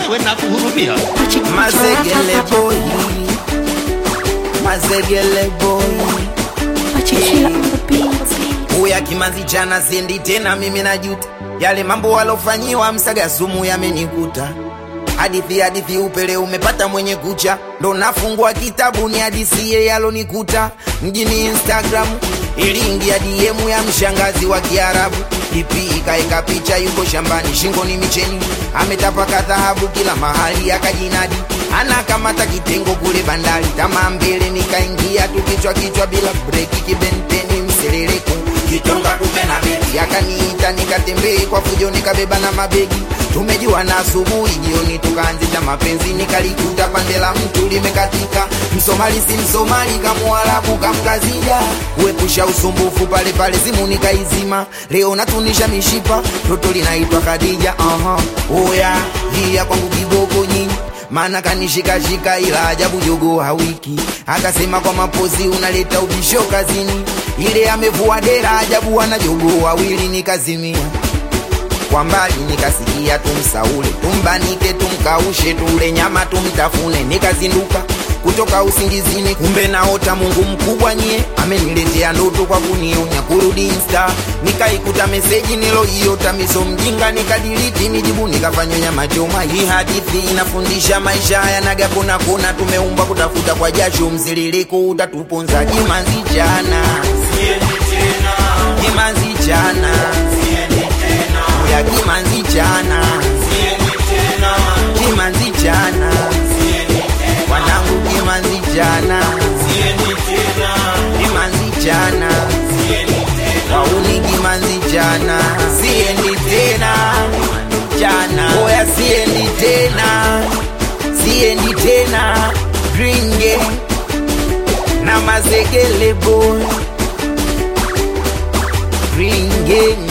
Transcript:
we nakuhurumia. Mazegele boy, mazegele boy. Uya kimanzi chana sendi tena, mimi najuta yale mambo walofanyiwa msaga sumu yamenikuta. Hadithi hadithi upele umepata mwenye kucha, ndo nafungua kitabu ni hadisie yalonikuta mjini Instagram. Iliingia DM ya mshangazi wa Kiarabu, ipi ikaeka picha, yuko shambani, shingoni micheni, ametapaka dhahabu kila mahali, akajinadi anakamata kitengo kule bandari, tamaa mbele, nikaingia tu kichwa kichwa bila breki, kibenteni mseleleko kitonga kupe na begi, akaniita nikatembee kwa fujo, nikabeba na mabegi tumejua na asubuhi, jioni tukaanzisha mapenzi, nikalikuta pande la mtu limekatika, msomali si msomali, kamuarabu kamkazija, uepusha usumbufu pale pale, simu nikaizima, leo natunisha mishipa, toto linaitwa Khadija. Aha, oya hia kwangu kiboko nyinyi maana kanishikashika, ila ajabu jogo hawiki, akasema kwa mapozi unaleta ubisho kazini, ile amevua dera, ajabu ana jogo wawili, nikazimia kwa mbali nikasikia tumsaule, tumbanike, tumkaushe, tule nyama tumtafune. Nikazinduka kutoka usingizini, kumbe naota Mungu mkubwa nyie ameniletea ndoto kwa kunionya kurudi Insta. Nikaikuta meseji niloiota miso mjinga, nikadiliti nijibu, nikafanywa nyama choma. Hii hadithi inafundisha maisha yanaga kona kona, tumeumbwa kutafuta kwa jasho, mziririko utatuponza. Jimanzi jana, jimanzi jana ya kimanzi jana kimanzi jana wanangu kimanzi jana kimanzi jana wauni kimanzi jana siendi tena jana oya siendi tena siendi tena gringe na mazegele boy gringe